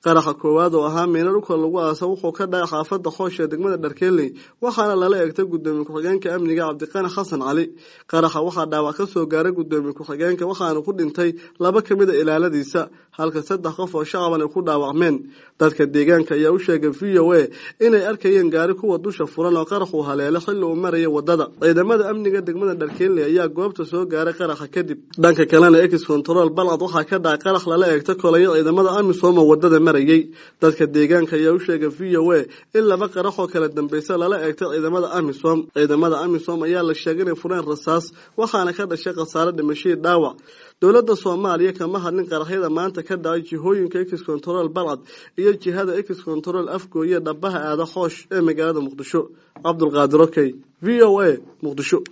qaraxa koowaad oo ahaa miina dhulka lagu aasa wuxuu ka dhacay xaafadda xoosh ee degmada dharkeeley waxaana lala eegtay gudoomiye ku-xigeenka amniga cabdiqani xasan cali qaraxa waxaa dhaawac ka soo gaaray gudoomiye ku-xigeenka waxaana ku dhintay laba ka mid a ilaaladiisa halka saddex qof oo shacaban ay ku dhaawacmeen dadka deegaanka ayaa u sheegay v o a inay arkayeen gaari kuwa dusha furan oo qarax uu haleelo xilli uu maraya wadada ciidamada amniga degmada dharkeeley ayaa goobta soo gaaray qaraxa kadib dhanka kalena ex control balcad waxaa ka dhacay qarax lala eegtay kolaya ciidamada amisom oo wadada marayay dadka deegaanka ayaa u sheegay v o a in laba qarax oo kala dambeysa lala eegtay ciidamada amisom ciidamada amisom ayaa la sheegay inay fureen rasaas waxaana ka dhashay khasaare dhimashadii dhaawac dowladda soomaaliya kama hadlin qaraxyada maanta ka dhacay jihooyinka ex control balcad iyo jihada ex control afgooye dhabaha aada xoosh ee magaalada muqdisho cabdulqaadir okey v o a muqdisho